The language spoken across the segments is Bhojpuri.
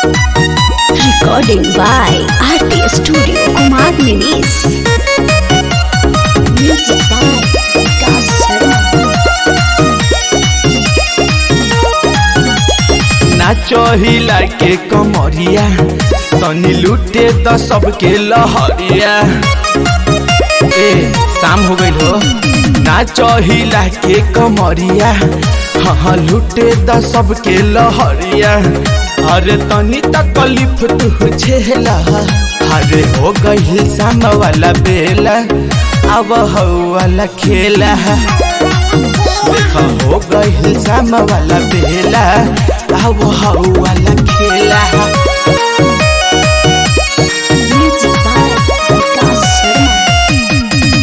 Recording by RT Studio Kumar Ninis. Music by Vikas Sharma. नाचो हिला के कमरिया तनी लूटे द सबके लहरिया ए शाम हो गइल हो नाचो हिला के कमरिया हाँ हाँ लूटे द सबके लहरिया अरे तनी तकलीफ तू झेला अरे हो गइल शाम वाला बेला अब हो वाला खेला देखा हो गइल शाम वाला बेला अब हो वाला खेला Music by Vikas Sharma.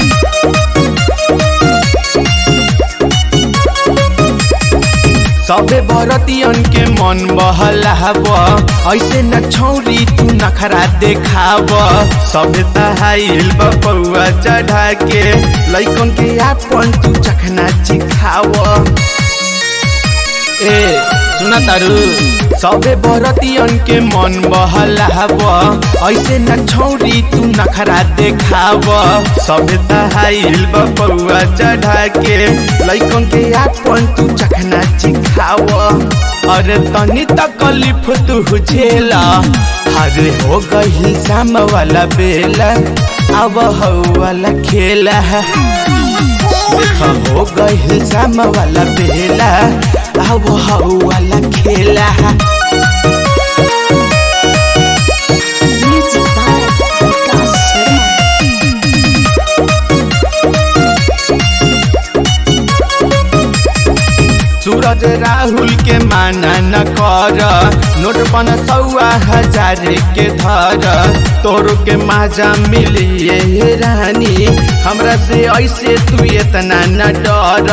सबे बरतियन के मन बहलाब ऐसे न छौरी तू नखरा देखाब सबे तहाइल बपौआ चढ़ा के लैकन के आपन तू चखना चिखाव ए सुना तारू सबे बरतियन के मन बहलाब ऐसे न छौरी तू नखरा देखाब सबे तहाइल बपौआ चढ़ा के लैकन के आपन तू चखना चिखाव अरे तनी तकलीफ तू झेला अरे हो गई शाम वाला बेला अब हो वाला खेला देखा हो गई शाम वाला बेला अब हो वाला खेला Music by Vikas Sharma. सूरज राहुल के माना न कर नोट पन सौआ हजार के धर तोर के माजा मिलिए हे रानी हमरा से ऐसे तू इतना न डर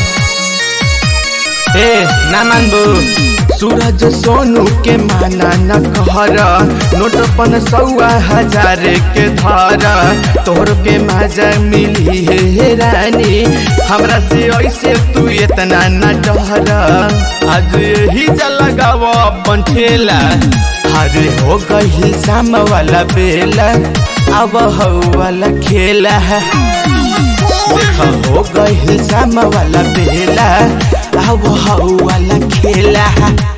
ए ना मानबू सूरज सोनू के माना न कहर नोट पन सौआ हजार के धर तोर के माजा मिली हे रानी हमरा से ऐसे तू इतना न डर आज यही लगाव अपन ठेला अरे हो गई शाम वाला बेला अब हो वाला खेला देखा हो गई शाम वाला बेला अब हो वाला खेला